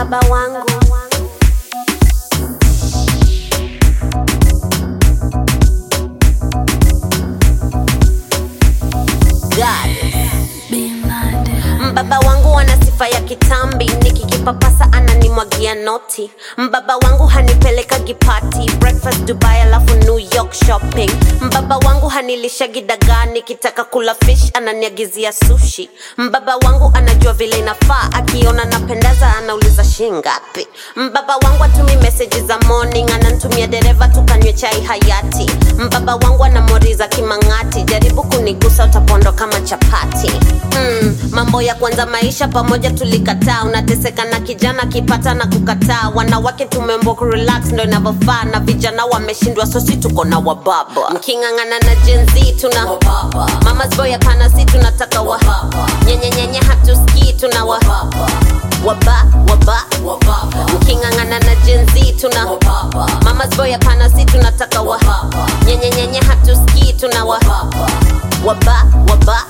mbaba wangu God. Mbaba wangu ana sifa ya kitambi, nikikipapasa ananimwagia noti. Mbaba wangu hanipeleka gipati, breakfast Dubai alafu New York shopping. Mbaba wangu hanilisha gidagaa, nikitaka kula fish ananiagizia sushi. Mbaba wangu anajua vile inafaa, akiona napendeza anauliza shingapi. Mbaba wangu atumi message za morning, anantumia dereva tukanywe chai hayati. Mbaba wangu anamoriza kimang'ati, jaribu kunigusa utapondo kama chapati. Mm, mambo ya kwanza maisha pamoja tulikataa, unateseka na kijana kipata na kukataa. Wanawake tumembo kurelax ndo inavyofaa, na vijana wameshindwa, sosi tuko na wababa. Mking'ang'ana na Gen Z tuna mamas boy, hapana, si tunataka wa nyenyenyenye, hatusikii tuna wa waba waba mking'ang'ana na Gen Z tuna mamas boy, hapana, si tunataka wa nyenyenyenye, hatusikii tuna wa waba waba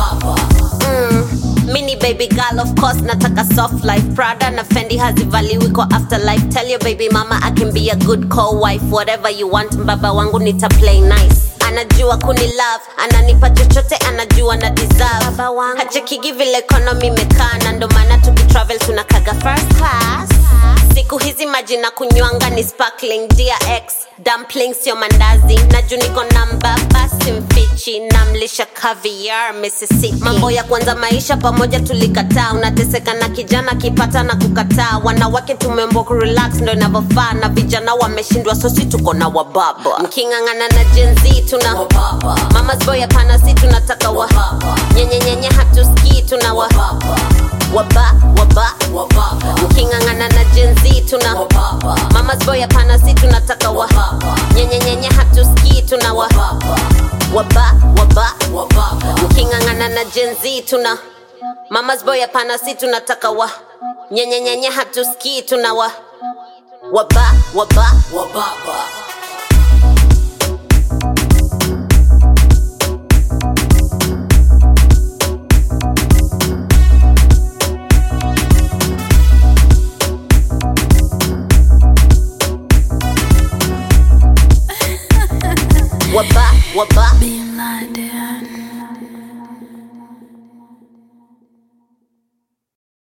mm. Mini baby girl of course nataka soft life Prada na Fendi hazivaliwi kwa afterlife Tell your baby mama I can be a good co-wife Whatever you want mbaba wangu nita play nice anajua kuni love ananipa chochote anajua na deserve hachekigi vile economy imekaa na ndo maana tukitravel tunakaga first class siku hizi maji na kunywanga ni sparkling DRX dumpling sio mandazi na juu niko namba basi mfichi namlisha caviar Mississippi mambo ya kwanza maisha pamoja tulikataa unateseka na kijana kipata na kukataa wanawake tumembo kurelax ndo inavyofaa na vijana wameshindwa sosi tuko na wababa mking'ang'ana na Gen Z tuna mamas boy hapana si tunataka wa nyenyenyenye hatusikii tuna wa waba waba mking'ang'ana na Gen Z tuna mamas boy hapana si tunataka wa nyenyenyenye hatusikii tuna wa waba waba mking'ang'ana na Gen Z tuna mamas boy hapana si tunataka wa nyenyenyenye hatusikii tuna wa waba waba waba waba